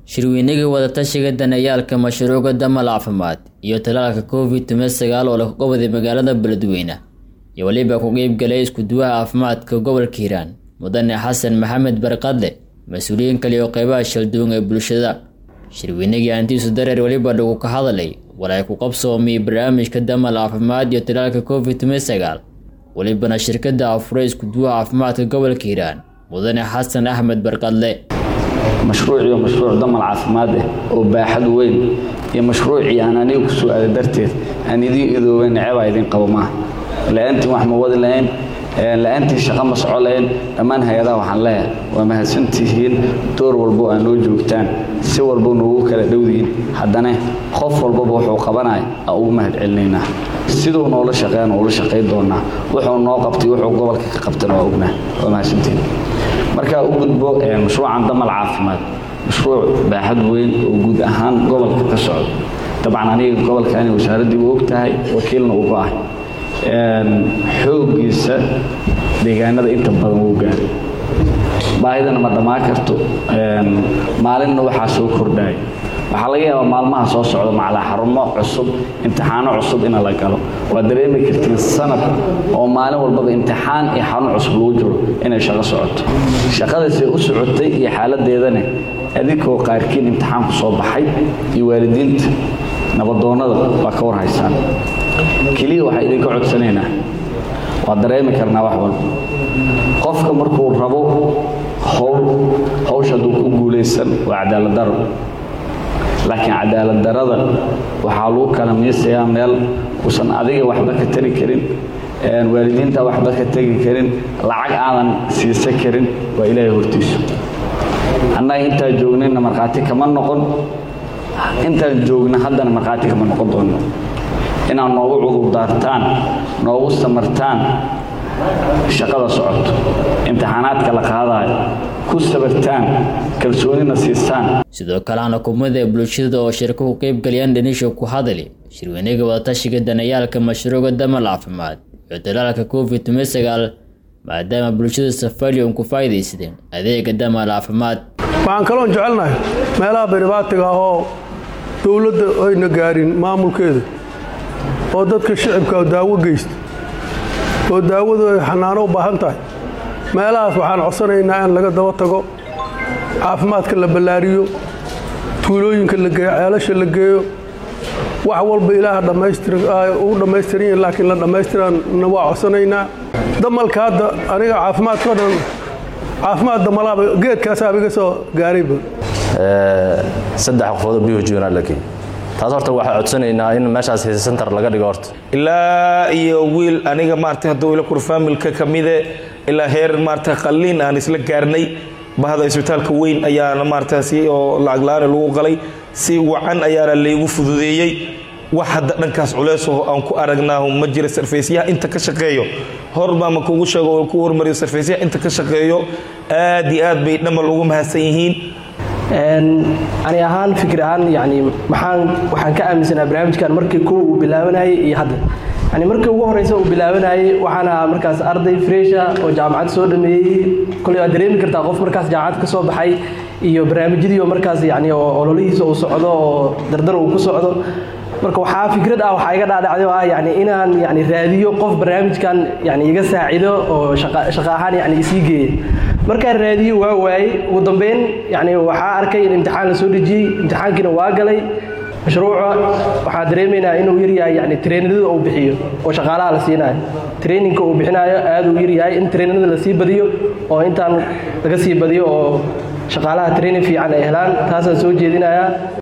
shirweynagii wadatashiga danayaalka mashruuca damal caafimaad iyo talaalka covid toban sagaal oo laga qabaday magaalada beledweyne iyo weliba ku qeybgalay iskuduwaha caafimaadka gobolka hiiraan mudane xasan maxamed barqadle mas-uuliyiin kale oo qeybaha shalduun ee bulshada shirweynagii hantiisu dareer weliba lagu ka hadlay walay ku qabsoomiyey barnaamijka damal caafimaad iyo talaalka covid toban sagaal welibana shirkada afuray iskuduwaha caafimaadka gobolka hiiraan mudane xasan axmed barqadle mashruuciyo mashruuc damal caafimaad ah oo baaxad weyn iyo mashruucii aan aniga ku soo aada darteed aan idiin idooba necebaa idin qabo maaha la-aantiin wax ma wadi lahayn la-aantiin shaqo ma soco lahayn dhammaan hay-adaha waxaan leeyahay waa mahadsantihiin door walbo aa noo joogtaan si walbo noogu kala dhowdihiin haddana qof walbaba wuxuu qabanaya aa ugu mahad celinaynaa siduu noola shaqeeya noola shaqayn doonaa wuxuu noo qabtay wuxuu gobolka ka qabtana waa ognaa waa mahadsantihiin markaa u gudbo mashruucan damal caafimaad mashruuc baaxad weyn oo guud ahaan gobolka ka socdo dabcan aniga gobolkaani wasaaraddii u og tahay wakiilna uga ah xooggiisa deegaanada inta badan wuu gaaray baahidana ma dhammaan karto maalinna waxaa soo kordhaya waxaa laga yaabaa maalmaha soo socda macalaa xarumo cusub imtixaano cusub ina la galo waad dareemi kartiin sanad oo maalin walbaba imtixaan iyo xarun cusub lagu jiro inay shaqo socoto shaqadaasay u socotay iyo xaaladeedane adinkoo qaarkiin imtixaan ku soo baxay iyo waalidiinta nabadoonnada waa ka war haysaan keliya waxaa idinka codsanaynaa waa dareemi karnaa wax walba qofka markuu rabo howl hawsha hadduu ku guulaysan waa cadaalad daro laakiin cadaalad darada waxaa lagu kala miisayaa meel uusan adiga waxba ka tari karin waalidiinta waxba ka tegi karin lacag aadan siisan karin waa ilaahay hortiisu annaga intaan joognayna markhaati kama noqon intaan joogna haddana markhaati kama noqon doono inaad noogu cudurdaartaan noogu samartaan shaqada socoto imtixaanaadka la qaadayo ku sabartaan kalsoonina siistaan sidoo kalena kumada bulshada oo shirka ku qeybgalayaan dhanisha ku hadali shirweynaga wadatashiga danayaalka mashruuca damal caafimaad iyo dalaalka covid toban sagaal maadaama bulshada safalion ku faa'iidaysadeen adeega damal caafimaad waxaan kaloon jecelnahay meelaha baribaatiga ah oo dowladda ayna gaarin maamulkeeda oo dadka shicibka daawo geysta oo daawadu ay xanaano u baahan tahay meelahaas waxaan codsanaynaa in laga daba tago caafimaadka la ballaariyo tuulooyinka la geeyo ceelasha la geeyo wax walba ilaaha dhammaystiru dhammaystiran yihin laakiin la dhammaystiranna waa codsanaynaa damalka hadda aniga caafimaadkao dhan caafimaad damalaaba geedkaasaaba iga soo gaarayba saddex qofoodoo biyuhu joognaa laakiin taas horta waxaa codsanaynaa in meeshaas hisa center laga dhigo horta ilaa iyo wiil aniga maarata hadduu ila kur faamilka ka mide ilaa heer maarata qalliin aan isla gaarnay bahda isbitaalka weyn ayaana maarata si oo lacag la-aan lagu qalay si wacan ayaana laygu fududeeyey wax hadda dhankaas culeysoo aan ku aragnaahu ma jira sarfaysyaha inta ka shaqeeyo horbaama kugu sheego oo ku hormariyo sarfaysyaha inta ka shaqeeyo aad iyo aad bay dhamal ugu mahadsan yihiin ani ahaan fikir ahaan yani maxaan waxaan ka aaminsanaa barnaamijkan markii kow uu bilaabanayay iyo hadda yani markii ugu horeysa uu bilaabanayay waxaana markaas arday fresha oo jaamacad soo dhameeyey koley waad dareemi kartaa qof markaas jaamacad ka soo baxay iyo barnaamijyadiioo markaas yani oo ololihiisa uu socdo oo dardar uu ku socdo marka waxaa fikrad ah waxaa iga dhaadhacday oo ah yani inaan yani raadiyo qof barnaamijkan yani iga saacido oo shaqo ahaan yani isii geeya markaan raadiyo waa waayey ugu dambeyn yani waxaa arkay in imtixaan la soo dhejiyey imtixaankiina waa galay mashruuca waxaa dareemaynaa inuu yaryahay yani treeninada uu bixiyo oo shaqaalaha la siinayo traininka uu bixinayo aad uu yaryahay in treeninada lasii badiyo oo intaan laga sii badiyo oo shaqaalaha training fiican ay helaan taasaan soo jeedinayaa